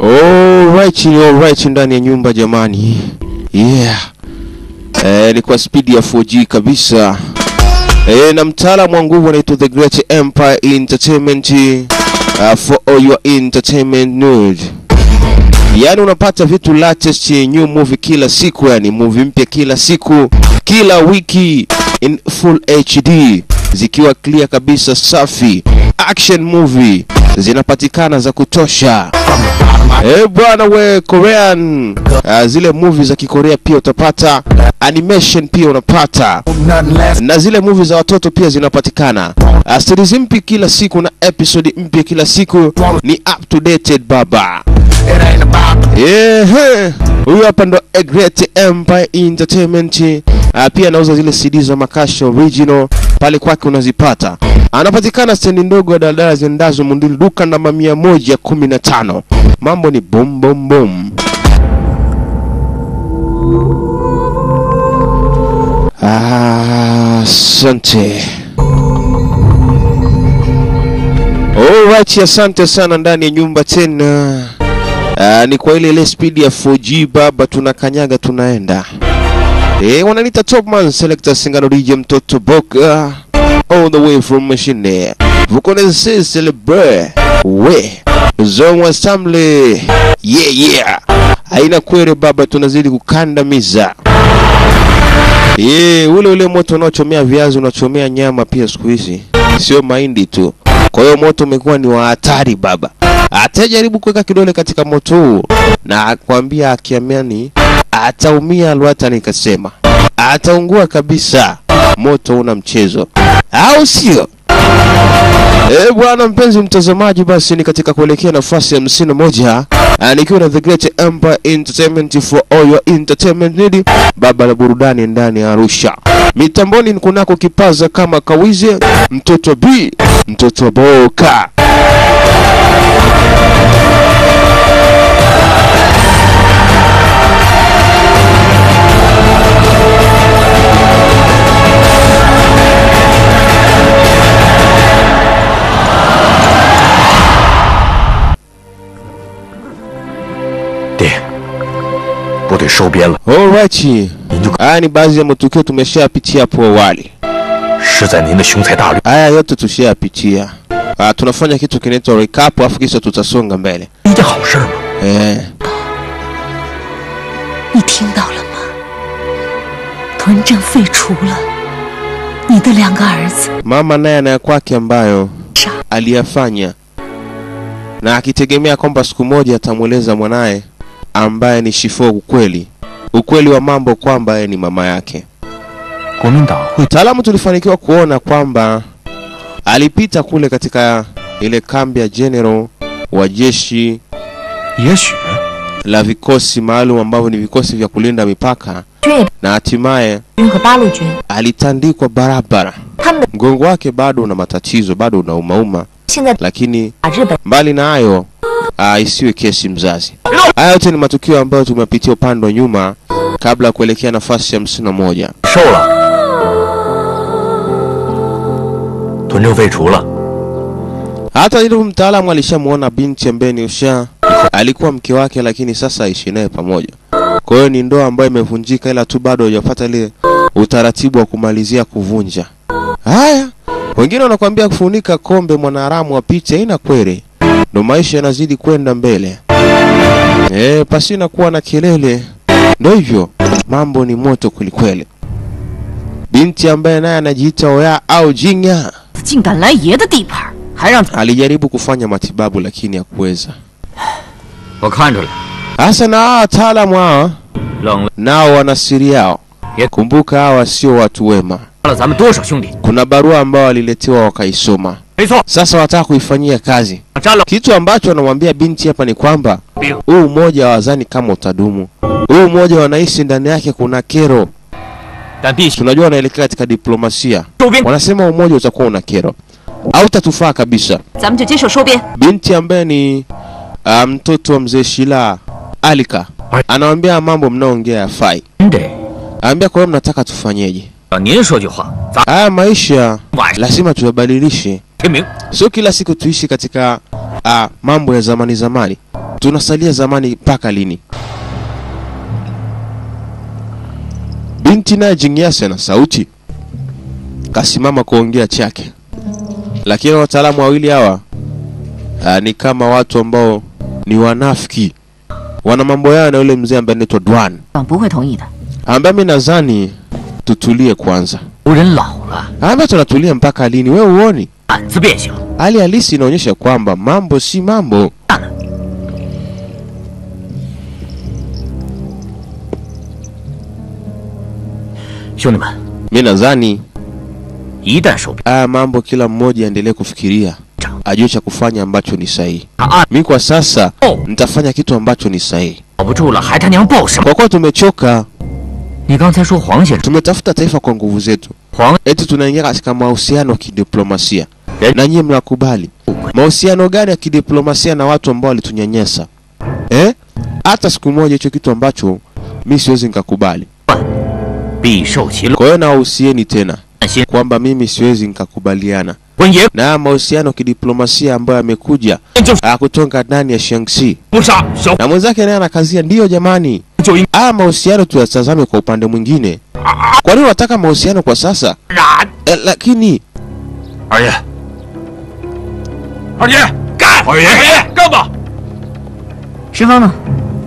Alright, alright ndani ya nyumba jamani. Yeah. Eh, ni kwa speed ya 4G kabisa. Eh, na mtaalamu wa nguvu anaitwa The Great Empire Entertainment uh, for all your entertainment news. Yaani unapata vitu latest new movie kila siku, yani movie mpya kila siku, kila wiki in full HD zikiwa clear kabisa, safi. Action movie zinapatikana za kutosha. Eh bwana we Korean uh, zile movie za Kikorea pia utapata, animation pia unapata, na zile movie za watoto pia zinapatikana. Uh, series mpya kila siku na episode mpya kila siku, ni up to date baba. Ehe, huyu hapa ndo A Great Empire Entertainment. Uh, pia anauza zile CD za Makasha original pale kwake unazipata. Anapatikana stendi ndogo ya daladala ziendazo Munduli, duka namba mia moja kumi na tano. Mambo ni bom bom bom. Ah, Asante. Alright, asante sana ndani ya nyumba tena. Ah, ni kwa ile ile speed ya 4G baba, tunakanyaga tunaenda. Eh, wananiita Topman Selector Singano DJ mtoto Boka all the way from machine. Vukone se celebrate. We. Zongwa Samle. Yeah yeah. Haina kwere baba, tunazidi kukandamiza. Eh, ule ule moto unaochomea viazi unachomea nyama pia siku hizi. Sio mahindi tu. Kwa hiyo moto umekuwa ni wa hatari baba. Atajaribu kuweka kidole katika moto huu na akwambia akiamini ataumia Lwata nikasema. Ataungua kabisa. Moto una mchezo. Au sio? Eh, bwana mpenzi mtazamaji, basi ni katika kuelekea nafasi ya hamsini na moja ah, nikiwa na The Great Empire Entertainment for all your entertainment need, baba la burudani ndani ya Arusha. Mitamboni ni kunako kipaza kama kawize, mtoto B, mtoto Boka. Alright. Haya ni baadhi ya matukio tumeshapitia hapo awali. 是在您的雄才大略 Haya yote tushayapitia. Ah, tunafanya kitu kinaitwa recap afu kisha tutasonga mbele. 一件好事吗？ Eh, 你听到了吗？屯镇废除了，你的两个儿子 mama naye ana ya kwake ambayo 傻 aliyafanya na akitegemea kwamba siku moja atamweleza mwanaye ambaye ni Shifo ukweli ukweli wa mambo kwamba yeye ni mama yake. 国民党会 Taalamu tulifanikiwa kuona kwamba alipita kule katika ile kambi ya general wa jeshi 也许 la vikosi maalum ambavyo ni vikosi vya kulinda mipaka 军也 na hatimaye 军和八路军， alitandikwa barabara. 他们的 Mgongo wake bado una matatizo, bado unaumauma, 现在 lakini 把日本 mbali na hayo uh, isiwe kesi mzazi. Haya yote ni matukio ambayo tumepitia upande wa nyuma kabla ya kuelekea nafasi ya hamsini na moja. 瘦了，屯政废除了， Hata ile mtaalamu alishamuona binti ambaye ni Usha, alikuwa mke wake, lakini sasa aishi naye pamoja. Kwa hiyo ni ndoa ambayo imevunjika, ila tu bado hajapata ile utaratibu wa kumalizia kuvunja. Haya, wengine wanakuambia kufunika kombe mwanaharamu apite, haina kweli, ndo maisha yanazidi kwenda mbele. Eh, pasina kuwa na kelele, ndo hivyo, mambo ni moto kwelikweli. Binti ambaye naye anajiita Oya au Jinya 竟敢来爷的地盘，还让 alijaribu kufanya matibabu lakini hakuweza. 我看出来， Hasa na hawa wataalamu hawa 冷了 nao wana siri yao. Ye- Kumbuka hawa sio watu wema. 了咱们多少兄弟？ Kuna barua ambao waliletewa wakaisoma, 没错， sasa wataka kuifanyia kazi. 占了 Kitu ambacho anamwambia binti hapa ni kwamba 兵， huu umoja wazani kama utadumu, huu umoja wanaishi ndani yake kuna kero. 但必须 Tunajua wanaelekea katika diplomasia, 收兵。 wanasema umoja utakuwa una kero, hautatufaa kabisa. 咱们就接受收编。 binti ambaye ni uh, mtoto wa mzee Shila Alika anawambia mambo mnaongea yafai. 您得 Anambia kwa hiyo mnataka tufanyeje? 让您说句话，咱 Haya maisha 晚上 lazima tuyabadilishe, 天明， sio kila siku tuishi katika uh, mambo ya zamani zamani. Tunasalia zamani mpaka lini? Binti naye Jingyasi ana sauti, kasimama kuongea chake, lakini wataalamu wawili hawa ah, ni kama watu ambao ni wanafiki, wana mambo yao na yule mzee ambaye anaitwa Dwan, 长不会同意的。 ambaye mimi nadhani tutulie kwanza. 族人老了， Ambaye tunatulia mpaka lini? We uoni 胆子变小。 hali halisi inaonyesha kwamba mambo si mambo. 兄弟们， Mi nadhani 一旦手 haya mambo kila mmoja aendelee kufikiria, ajue cha kufanya ambacho ni sahihi. 他按 Mi kwa sasa 哦 nitafanya kitu ambacho ni sahihi, 保不住了，还他娘报什么？ kwa kuwa tumechoka. 你刚才说黄先生， Tumetafuta taifa kwa nguvu zetu, 黄 eti tunaingia katika mahusiano ya kidiplomasia Eh. na nyie mnakubali. Mahusiano gani ya kidiplomasia na watu ambao walitunyanyasa eh? Hata siku moja hicho kitu ambacho mi siwezi nikakubali. 必受其 Kwa hiyo nawahusieni tena 乱心， kwamba mimi siwezi nikakubaliana 温爷 na haya mahusiano ya kidiplomasia ambayo yamekuja 就是 ah, kutoka ndani ya Shaanxi 不杀小 na mwenzake naye anakazia, ndiyo jamani, 就应 haya mahusiano tuyatazame kwa upande mwingine. Kwa nini unataka mahusiano kwa sasa 然。 eh, lakini 二爷，二爷干！二爷，二爷干吧！ 石峰呢？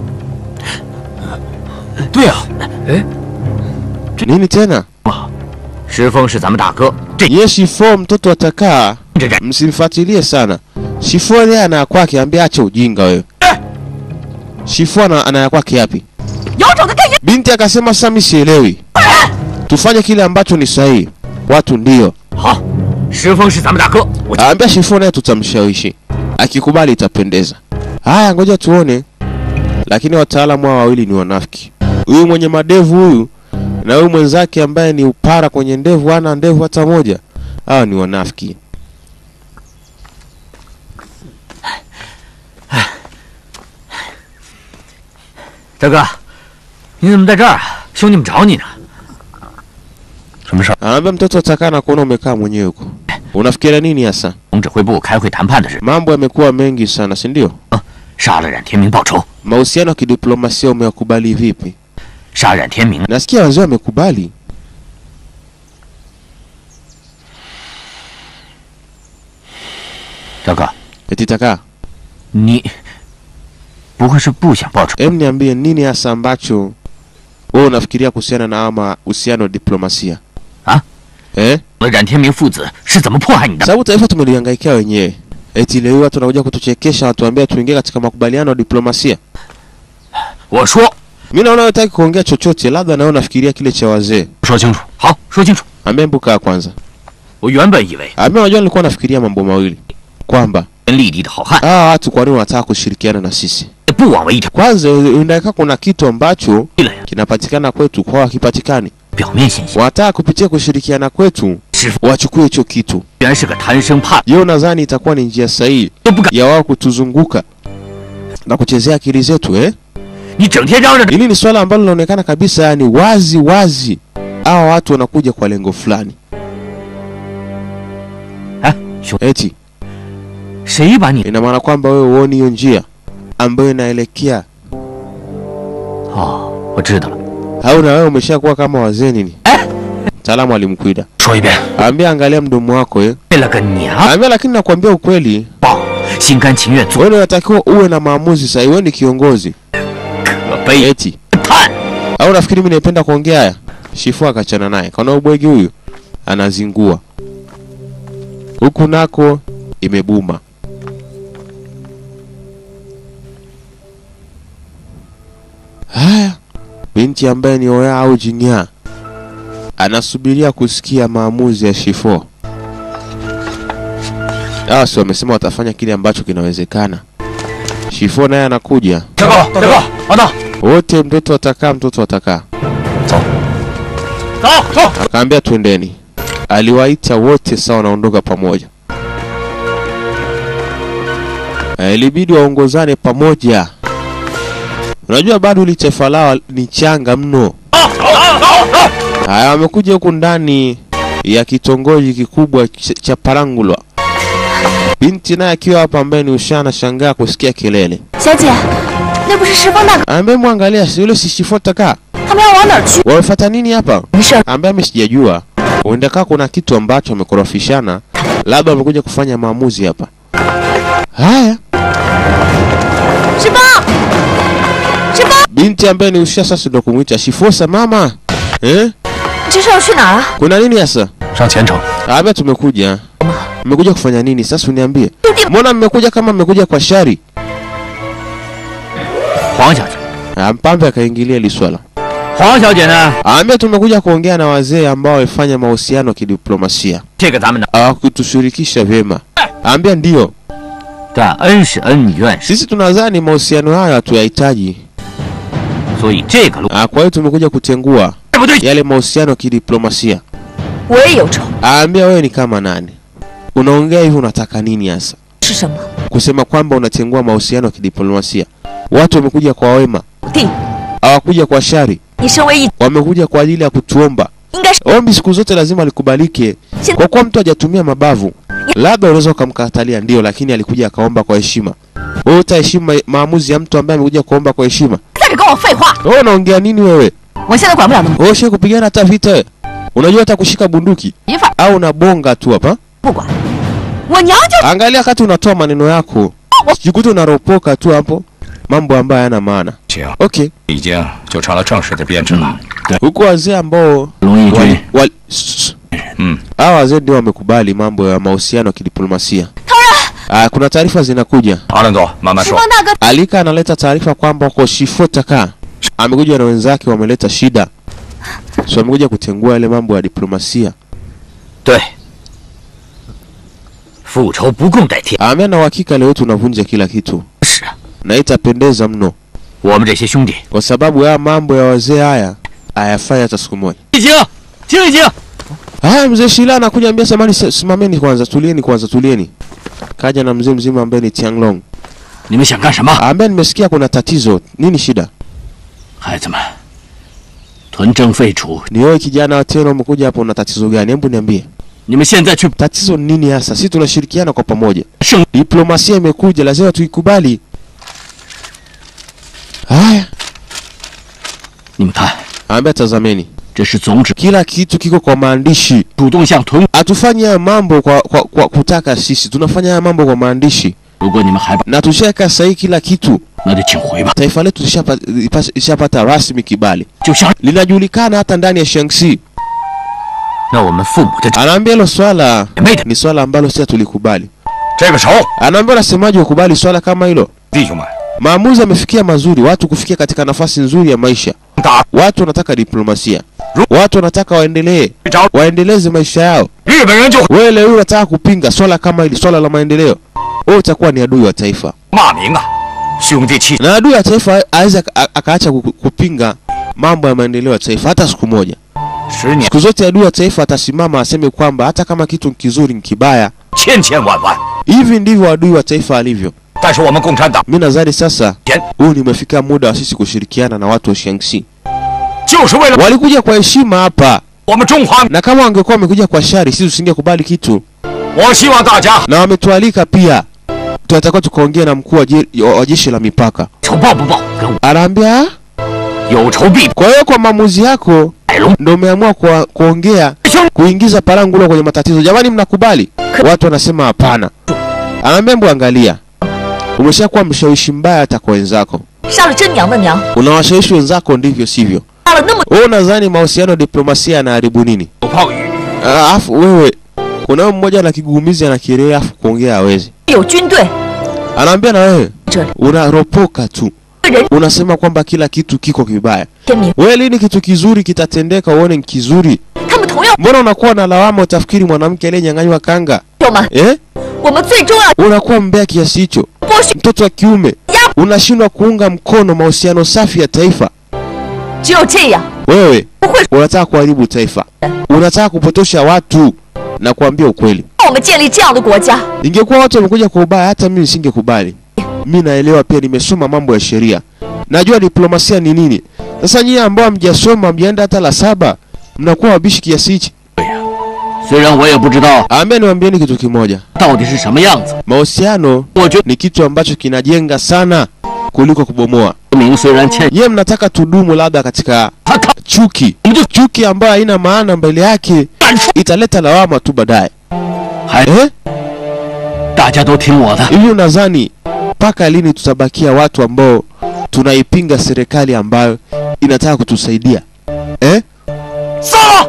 对啊，哎， nini tena? 石峰是咱们大哥，这 Ye Shifo mtoto atakaa, 这人 msimfuatilie sana. Shifo yeye ana ya kwake, ambia acha ujinga wewe. Shifo ana, ana ya kwake yapi? 有种的跟人 Binti akasema sasa mimi sielewi. Tufanye kile ambacho ni sahihi. Watu ndio. 好，石峰是咱们大哥，我 Aambia Shifo naye tutamshawishi. Akikubali itapendeza. Haya ngoja tuone. Lakini wataalamu hao wawili ni wanafiki. Huyu mwenye madevu huyu na huyu mwenzake ambaye ni upara kwenye ndevu hana ndevu hata moja. Hawa ni wanafiki. 大哥，你怎么在这儿啊？兄弟们找你呢。什么事儿？ Anaambia mtoto atakaa na kuona umekaa mwenyewe huko. Unafikiria nini hasa? 总指挥部开会谈判的事， Mambo yamekuwa mengi sana, si ndio? 杀了冉天明报仇， Mahusiano ya kidiplomasia umeyakubali vipi? 杀冉天明 Nasikia wazee wamekubali. 大哥， Eti takaa. 你不会是不想报仇？ Em, niambie nini hasa ambacho wewe unafikiria kuhusiana na ama uhusiano wa diplomasia? Ah? Eh? 冉天明父子是怎么迫害你的？ Sababu taifa tumelihangaikia wenyewe. Eti leo hii watu wanakuja kutuchekesha watuambia tuingie katika makubaliano ya diplomasia. 我说 Mimi naona wewe hutaki kuongea chochote, labda nawe unafikiria kile cha wazee. 说清楚。好，说清楚。 Ambia mbuka kwanza. 我原本以为 Ambia unajua nilikuwa nafikiria mambo mawili. Kwamba 跟立地的好汉 hawa watu kwa nini wanataka kushirikiana na sisi? 不枉为一条 Kwanza inakaa kuna kitu ambacho 对了呀， kinapatikana kwetu kwao hakipatikani. 表面现象 Wanataka kupitia kushirikiana kwetu 师傅 wachukue hicho kitu. 居然是个贪生怕 Yeye nadhani itakuwa ni njia sahihi 都不敢。 ya wao kutuzunguka na kuchezea akili zetu eh? 你整天嚷嚷着 Hili ni swala ambalo linaonekana kabisa, yani wazi wazi, hawa watu wanakuja kwa lengo fulani. 哎，兄， Eti 谁把你 ina maana kwamba wewe huoni hiyo njia ambayo inaelekea 哦，我知道了。 au na wewe umeshakuwa kama wazee nini? Mtaalamu alimkwida 说一遍， ambia, angalia mdomo wako eh? 为了个娘 Ambia, lakini nakwambia ukweli, 报，心甘情愿做 wewe unatakiwa uwe na maamuzi sahihi. Wewe ni kiongozi 可悲 eti 叹。 au nafikiri mimi naipenda kuongea haya? Shifu akachana naye, kaona ubwegi huyu anazingua huku nako imebuma. Haya, binti ambaye ni Oya au Jinya anasubiria kusikia maamuzi ya Shifo. Hawa si wamesema watafanya kile ambacho kinawezekana. Shifo naye anakuja, 大哥，大哥，王道， wote mtoto atakaa, mtoto atakaa. 走，走。 Akaambia twendeni. Aliwaita wote sawa, wanaondoka pamoja. Eh, Ilibidi waongozane pamoja. Unajua bado ili taifa lao ni changa mno. Haya, wamekuja huku ndani ya kitongoji kikubwa ch- cha Parangulwa. Binti naye akiwa hapa ambaye ni Usha anashangaa kusikia kelele. 小姐，那不是石峰大哥， Ambaye mwangalia si yule sishifota ka. 他们要往哪儿去？ Wamefuata nini hapa? 没事儿， Ambaye mimi sijajua. Huenda kaa kuna kitu ambacho wamekorofishana. Labda wamekuja kufanya maamuzi hapa. Haya, 石峰，石峰， binti ambaye ni Usha sasa ndo kumuita Shifosa mama. Eh? 你这是要去哪儿啊？ Kuna nini sasa? 上前程。 Hapa tumekuja. Mmekuja kufanya nini? Sasa uniambie. 兄弟， Mbona mmekuja kama mmekuja kwa shari? 黄小姐， Ah, Mpambe akaingilia hili swala. 黄小姐呢？ Ambia tumekuja kuongea na wazee ambao wamefanya mahusiano kidiplomasia. 这个咱们呢， Hawakutushirikisha vyema. Ambia ndio. 但恩是恩，怨是， Sisi tunadhani mahusiano hayo hatuyahitaji. 所以这个路 Ah, Kwa hiyo tumekuja kutengua 对不对？ yale mahusiano kidiplomasia. 我也有仇， Ambia wewe ni kama nani? Unaongea hivi unataka nini hasa? 是什么？ Kusema kwamba unatengua mahusiano ya kidiplomasia. Watu wamekuja kwa wema, 弟， hawakuja kwa shari. 你身为一， Wamekuja kwa ajili ya kutuomba. 应该是 Ombi siku zote lazima likubalike. Sin- Kwa kuwa mtu hajatumia mabavu, labda unaweza ukamkatalia ndio, lakini alikuja akaomba kwa heshima. Wewe utaheshimu ma- maamuzi ya mtu ambaye amekuja kuomba kwa heshima? 在这跟我废话。 Wewe unaongea nini wewe? 我现在管不了那么 Wewe ushawahi kupigana hata vita wewe? Unajua hata kushika bunduki 一份儿， au unabonga tu hapa? 不管。我娘就 Angalia wakati unatoa maneno yako. Jikuta unaropoka tu hapo mambo ambayo hayana maana. 行， Okay. 已经就成了正式的编制了。 Huko wazee ambao 龙义 wali, 军 wali, shh. 嗯， Hawa wazee ndio wamekubali mambo ya mahusiano ya kidiplomasia. Ah, kuna taarifa zinakuja. 阿伦佐，慢慢石说峰。大哥， Alika analeta taarifa kwamba wako Shifotaka amekuja na wenzake wameleta shida, so wamekuja kutengua yale mambo ya diplomasia. 对，复仇不共戴天。 Amea na uhakika leo tunavunja kila kitu 是啊， na itapendeza mno, 我们这些兄弟， kwa sababu haya mambo ya wazee haya hayafai hata siku moja. 已经，听已经， Haya, mzee Shila anakuja ambia, samani, simameni kwanza, tulieni kwanza, tulieni. Kaja na mzee mzima ambaye ni Tianglong, 你们想干什么？ ambaye nimesikia kuna tatizo. Nini shida? 孩子们，屯政废除， Ni wewe kijana wa tena umekuja hapa, una tatizo gani? Hebu niambie, 你们现在去 tatizo ni nini hasa? Sisi tunashirikiana kwa pamoja. 胜 Diplomasia imekuja, lazima tuikubali. Haya, 你们看， ambia tazameni, 这是总指 kila kitu kiko kwa maandishi. 主动向屯。 Hatufanyi haya mambo kwa, kwa, kwa kutaka sisi, tunafanya haya mambo kwa maandishi 如果你们还不， na tushaweka sahihi kila kitu. 那就请回吧。 Taifa letu lishapa- lipas- lishapata rasmi kibali, 就像 linajulikana hata ndani ya Shaanxi. 那我们父母的 Anaambia hilo swala 妹的， ni swala ambalo sisi tulikubali. 这个仇， Anaambia unasemaje ukubali swala kama hilo? 弟兄们， Maamuzi yamefikia mazuri, watu kufikia katika nafasi nzuri ya maisha. 打 Watu wanataka diplomasia, watu wanataka waendelee, 找 waendeleze maisha yao. 日本人就 Wewe leo unataka kupinga swala kama hili, swala la maendeleo, wewe utakuwa ni adui wa taifa, 骂名啊！兄弟气， na adui wa taifa aweza aka- akaacha ku- kupinga mambo ya maendeleo ya taifa hata siku moja. 十年 Siku zote adui wa taifa atasimama aseme kwamba hata kama kitu ni kizuri ni kibaya. 千千万万。 Hivi ndivyo adui wa taifa alivyo. 但是我们共产党 Mi nadhani sasa 前 huu nimefika muda wa sisi kushirikiana na watu wa Shaanxi. 就是为了 Walikuja kwa heshima hapa, 我们中华。 na kama wangekuwa wamekuja kwa shari, sisi tusingekubali kitu. 我希望大家 Na wametualika pia, tunatakiwa tukaongea na mkuu wa je- wa jeshi la mipaka. 仇报不报，跟我 Anaambia, "Ah, 有仇必报。 kwa hiyo kwa maamuzi yako 海龙， ndo umeamua kwa, kuongea 兄， kuingiza parangulo kwenye matatizo. Jamani, mnakubali? Watu wanasema hapana. Anaambia, mbu angalia, umeshakuwa mshawishi mbaya hata kwa wenzako, 杀了真娘的娘， unawashawishi wenzako ndivyo sivyo. 杀了那么 Wewe unadhani mahusiano ya diplomasia yanaharibu nini? 有炮雨， Alafu wewe kuna wewe mmoja na kigugumizi ana kirehe afu kuongea hawezi. 有军队， Anaambia na wewe 这里 unaropoka tu, 人 unasema kwamba kila kitu kiko kibaya. 天明， Wewe lini kitu kizuri kitatendeka uone ni kizuri? 他们同样 Mbona unakuwa na lawama utafikiri mwanamke aliyenyang'anywa kanga 友们， eh? 我们最重要 Unakuwa mbea kiasi hicho, 剥削， mtoto wa kiume unashindwa kuunga mkono mahusiano safi ya taifa. 只有这样， Wewe 不会 unataka kuharibu taifa, unataka kupotosha watu na kuambia ukweli. 让我们建立这样的国家。 Ingekuwa watu wamekuja kwa ubaya, hata mimi nisingekubali. Mi naelewa pia, nimesoma mambo ya sheria, najua diplomasia ni nini. Sasa nyinyi ambao hamjasoma, mjaenda hata la saba, mnakuwa wabishi kiasi hichi. 虽然我也不知道 Ambia niwaambieni kitu kimoja, 到底是什么样子， mahusiano 我觉得 ni kitu ambacho kinajenga sana kuliko kubomoa. 明虽然欠 Yeye mnataka tudumu labda katika 他他 chuki, chuki ambayo haina maana mbele yake, italeta lawama tu baadaye 还 eh? 大家都听我的， Hivi unadhani mpaka lini tutabakia watu ambao tunaipinga serikali ambayo inataka kutusaidia eh? 杀了！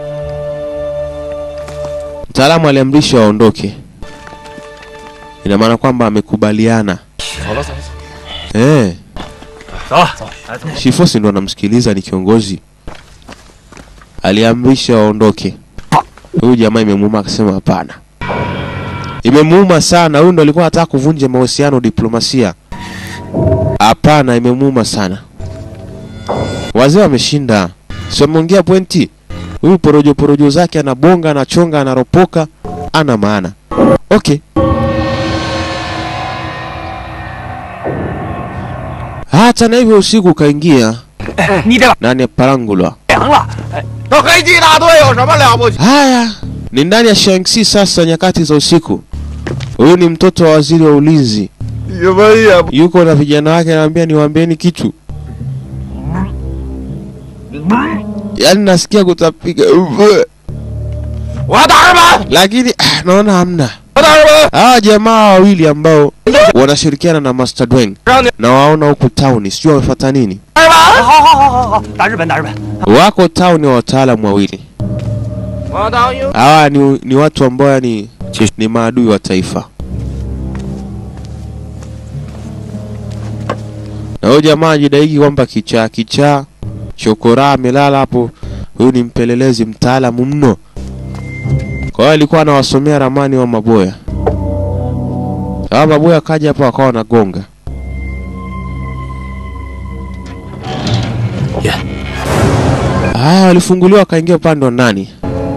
Mtaalamu aliamrisha waondoke, ina maana kwamba amekubaliana eh. 走，来走。 Shifosi ndo anamsikiliza, ni kiongozi, aliamrisha waondoke. Huyu jamaa imemuuma, akasema hapana. Imemuuma sana, huyu ndo alikuwa anataka kuvunja mahusiano, diplomasia. Hapana, imemuuma sana. Wazee wameshinda, si wameongea pointi. Huyu porojo porojo zake anabonga, anachonga, anaropoka, ana maana. Okay. Hata na hivyo usiku ukaingia 你这个 ndani ya Parangulwa. 凉了， 那黑鸡大队有什么了不起？ Haya, ni ndani ya Shaanxi sasa, nyakati za usiku. Huyu ni mtoto wa waziri wa ulinzi, 你们也不 yuko na vijana wake, anaambia niwaambieni kitu. Yaani nasikia kutapiga, 我大人们， lakini ah, naona hamna. 我大人们， Hawa jamaa wawili ambao wanashirikiana na Master Dwayne 让你 na waona huku town, sijui wamefuata nini. 大人们， 好好好好好，打日本打日本， Wako town wa wataalamu wawili. 我当英 Hawa ni, ni watu ambao yani ni maadui wa taifa. Na huyu jamaa ajidaiki kwamba kichaa kichaa chokora amelala hapo. Huyu ni mpelelezi mtaalamu mno. Kwa hiyo alikuwa anawasomea ramani wa maboya. Hawa maboya kaja hapa wakawa wanagonga. Yeah. Haya, walifunguliwa wakaingia upande wa ndani.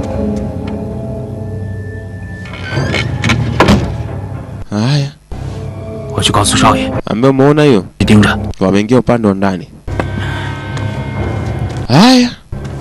Haya, 我去告诉少爷， ambaye umeona hiyo, 你盯着。 wameingia upande wa ndani. Haya.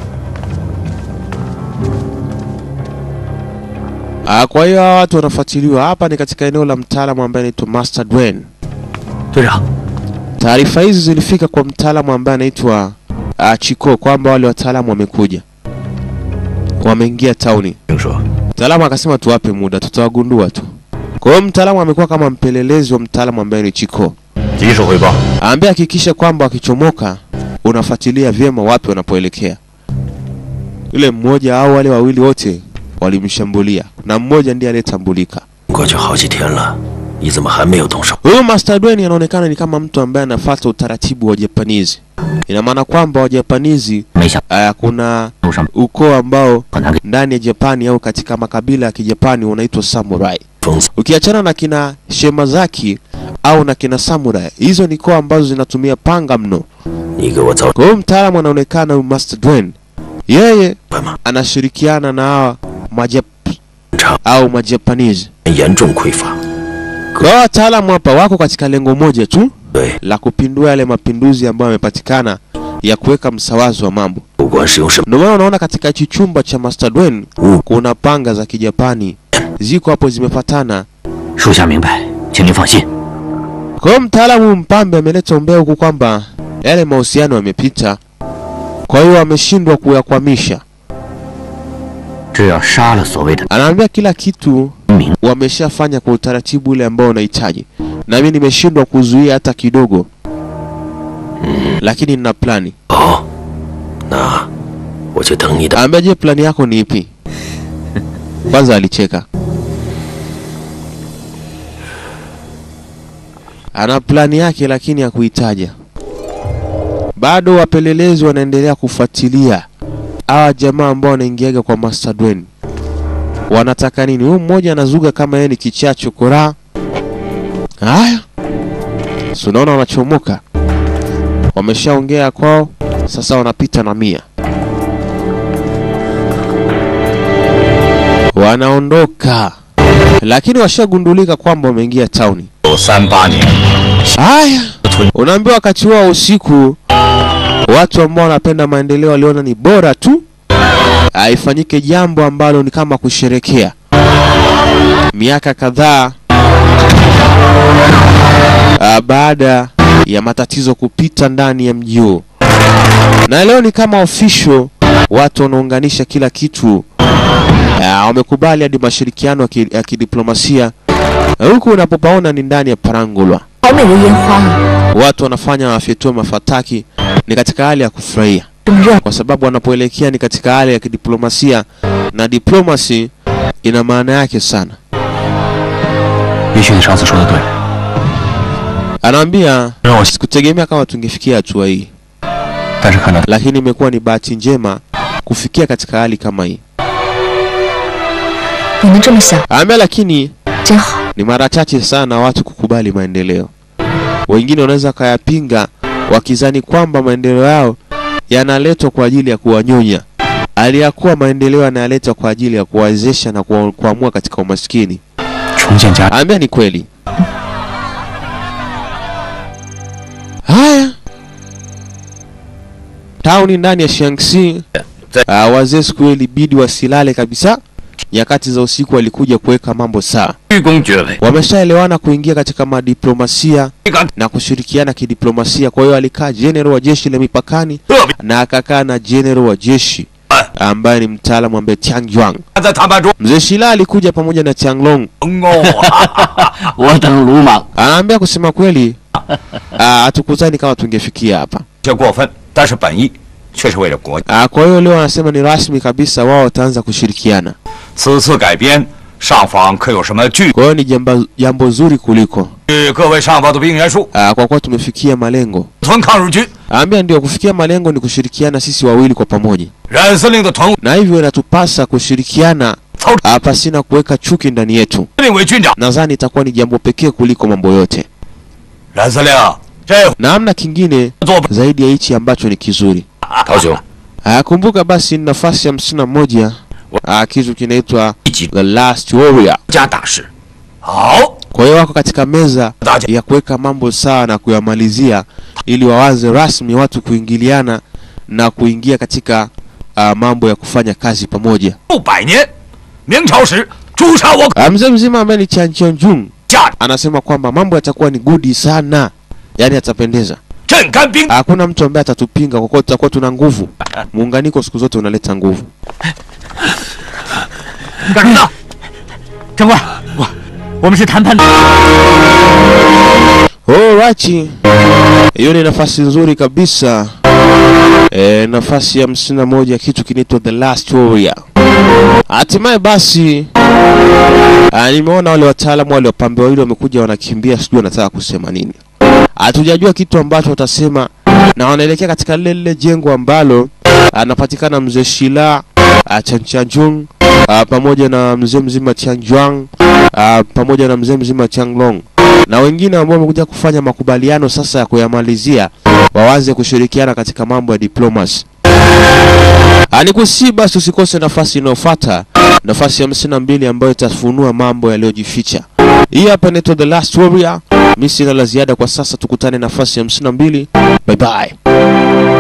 Ah, kwa hiyo hawa watu wanafuatiliwa. Hapa ni katika eneo la mtaalamu ambaye anaitwa Master Dwayne. 队长， Taarifa hizi zilifika kwa mtaalamu ambaye anaitwa uh, Chiko kwamba wale wataalamu wamekuja, wameingia tauni. 听说 Mtaalamu akasema tuwape muda, tutawagundua tu. Kwa hiyo mtaalamu amekuwa kama mpelelezi wa mtaalamu ambaye ni Chiko, 及时汇报。 ambaye hakikisha kwamba wakichomoka unafuatilia vyema wapi wanapoelekea. Yule mmoja au wale wawili wote walimshambulia na mmoja ndiye aliyetambulika. 过去好几天了，你怎么还没有动手？ Huyu Master Dwayne anaonekana ni kama mtu ambaye anafuata utaratibu wa Japanizi. Ina maana kwamba Wajapanizi 没想 uh, kuna 路上 ukoo ambao 和他给 ndani ya Japani au katika makabila ya Kijapani unaitwa samurai. 疯子， Ukiachana na kina Shemazaki au na kina samurai, hizo ni koo ambazo zinatumia panga mno. 你给我找 Kwa hiyo mtaalamu anaonekana huyu Master Dwayne, yeye 来吗？ anashirikiana na hawa Majap 场 au Majapanizi. 严重匮乏， Kwa hiyo wataalamu hapa wako katika lengo moja tu 对， la kupindua yale mapinduzi ambayo yamepatikana ya kuweka msawazo wa mambo. 不管是用什么 Ndio maana unaona katika hichi chumba cha Master Dwayne 物， kuna panga za Kijapani ziko hapo zimefatana. 属下明白，请您放心。 Kwa hiyo mtaalamu mpambe ameleta umbea huku kwamba yale mahusiano yamepita, kwa hiyo ameshindwa kuyakwamisha. 只要杀了所谓的 Anaambia kila kitu 明， wameshafanya kwa utaratibu ule ambao unahitaji, na mimi nimeshindwa kuzuia hata kidogo, lakini nina plani. 好，那我就等你的。 Anaambia, je, plani yako ni ipi? Kwanza alicheka, ana plani yake lakini hakuitaja. Bado wapelelezi wanaendelea kufuatilia hawa jamaa ambao wanaingiaga kwa Master Dwayne. Wanataka nini? Huyu mmoja anazuga kama yeye ni kichaa chokora. Haya, si unaona wanachomoka, wameshaongea kwao, sasa wanapita na mia wanaondoka, lakini washagundulika kwamba wameingia tauni. 有三八年， Haya, unaambiwa wakati huo wa usiku, watu ambao wanapenda maendeleo waliona ni bora tu ah, ifanyike jambo ambalo ni kama kusherekea miaka kadhaa ah, baada ya matatizo kupita ndani ya mji huo, na leo ni kama official, watu wanaunganisha kila kitu Ah, wamekubali hadi mashirikiano ya ki- ya kidiplomasia huku unapopaona ni ndani ya Parangulwa, 好美的烟花啊！ watu wanafanya wafyetue mafataki, ni katika hali ya kufurahia 这么热， kwa sababu wanapoelekea ni katika hali ya kidiplomasia, na diplomasi ina maana yake sana. 也许你上次说的对， Anaambia 让我， sikutegemea kama tungefikia hatua hii, 但是看到 lakini imekuwa ni bahati njema kufikia katika hali kama hii. 你能这么想， Anaambia lakini 真好。 ni mara chache sana watu kukubali maendeleo. Wengine wanaweza kayapinga wakizani kwamba maendeleo yao yanaletwa kwa ajili ya kuwanyonya, aliyakuwa maendeleo yanaletwa kwa ajili ya kuwawezesha na kuwa- kuamua katika umaskini. 重建家， Ambia ni kweli. Haya, tauni ndani ya Shaanxi, uh, wazee siku hiyo ilibidi wasilale kabisa. Nyakati za usiku walikuja kuweka mambo sawa. 鞠躬爵位， Wameshaelewana kuingia katika madiplomasia 这个 na kushirikiana kidiplomasia. Kwa hiyo alikaa general wa jeshi la mipakani 特别 na akakaa na general wa jeshi ambaye ni mtaalamu ambaye Tiang Juang. 在谈判中， Mzee Shila alikuja pamoja na Tiang Long 哦， 我等鲁莽。 Anaambia kusema kweli, ah, hatukuzani kama tungefikia hapa. 有些过分，但是本意却是为了国。 Ah, Kwa hiyo leo anasema ni rasmi kabisa, wao wataanza kushirikiana. 此次改编，上方可有什么具？ Kwa hiyo ni jambo, jambo zuri kuliko 据各位上报的兵员数， ah, kwa kuwa tumefikia malengo. 屯抗日军 Anaambia ndio kufikia malengo ni kushirikiana sisi wawili kwa pamoja, 冉司令的屯务 na hivyo inatupasa kushirikiana 操 ah, pasina kuweka chuki ndani yetu. 司令为军长。 Nadhani itakuwa ni jambo pekee kuliko mambo yote, 冉司令，这 na hamna kingine 做不 zaidi ya hichi ambacho ni kizuri. 陶兄， Ah, kumbuka basi ni nafasi hamsini na moja ah, kitu kinaitwa 一级 The Last Warrior. 家大事， 好， Kwa hiyo wako katika meza 大家 ya kuweka mambo sawa na kuyamalizia ili wawaze rasmi watu kuingiliana na kuingia katika uh, mambo ya kufanya kazi pamoja. 数百年，明朝时诛杀我 Uh, mzee mzima ambaye ni Chan Chonjung 家 anasema kwamba mambo yatakuwa ni gudi sana, yaani yatapendeza. 镇干兵， Hakuna mtu ambaye atatupinga kwa kuwa tutakuwa tuna nguvu. Muunganiko siku zote unaleta nguvu. 你干什么呢？长官，我我们是谈判的。 Alright. Hiyo ni nafasi nzuri kabisa. E, nafasi ya hamsini na moja kitu kinaitwa The Last Warrior. Hatimaye basi ah, nimeona wale wataalamu wale wapambe wawili wamekuja wanakimbia, sijui wanataka kusema nini. Hatujajua kitu ambacho watasema, na wanaelekea katika lile lile jengo ambalo anapatikana mzee Shila ah, Chanchanjung ah, pamoja na mzee mzima Tianjuang ah, pamoja na mzee mzima Changlong na wengine ambao wamekuja kufanya makubaliano sasa ya kuyamalizia wawaze kushirikiana katika mambo ya diplomacy. Anikusi basi usikose nafasi inayofuata, nafasi ya hamsini na mbili ambayo itafunua mambo yaliyojificha. Hii hapa inaitwa The Last Warrior. Mimi sina la ziada kwa sasa, tukutane nafasi ya hamsini na mbili. Bye bye.